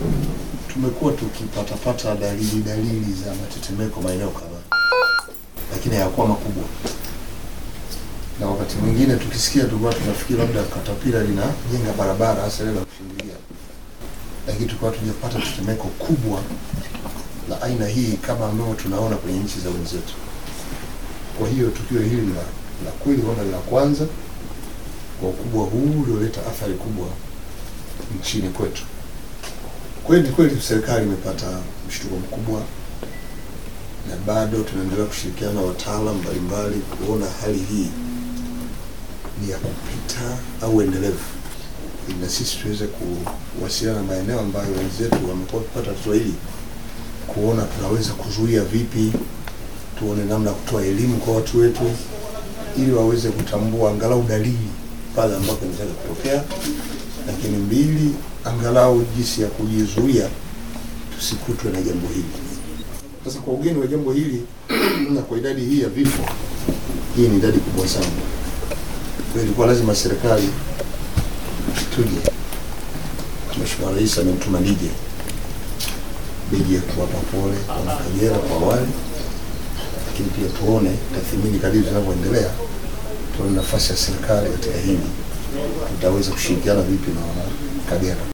tumekuwa tukipatapata dalili dalili za matetemeko maeneo kadhaa, lakini hayakuwa makubwa, na wakati mwingine tukisikia tulikuwa tunafikiri labda katapila linajenga barabara, hasa ile la kushindilia, lakini tulikuwa tujapata tetemeko kubwa la aina hii kama ambavyo tunaona kwenye nchi za wenzetu. Kwa hiyo tukio hili la, la kweli huenda ni la kwanza kwa ukubwa huu ulioleta athari kubwa nchini kwetu. Kweli kweli serikali imepata mshtuko mkubwa, na bado tunaendelea kushirikiana na wataalamu mbalimbali kuona hali hii ni ya kupita au endelevu, ili na sisi tuweze kuwasiliana na maeneo ambayo wenzetu wamekuwa wakipata tatizo hili, kuona tunaweza kuzuia vipi, tuone namna ya kutoa elimu kwa watu wetu ili waweze kutambua angalau dalili pale ambapo inaweza kutokea, lakini mbili, angalau jinsi ya kujizuia tusikutwe na jambo hili. Sasa kwa ugeni wa jambo hili na kwa idadi hii ya vifo, hii ni idadi kubwa sana. Kwa hiyo ilikuwa lazima serikali tuje, Mheshimiwa Rais amemtuma nije nije kuwapa pole wana Kagera kwa awali, lakini pia tuone tathmini kadiri zinavyoendelea, tuone nafasi ya serikali katika hili, tutaweza kushirikiana vipi na wana Kagera.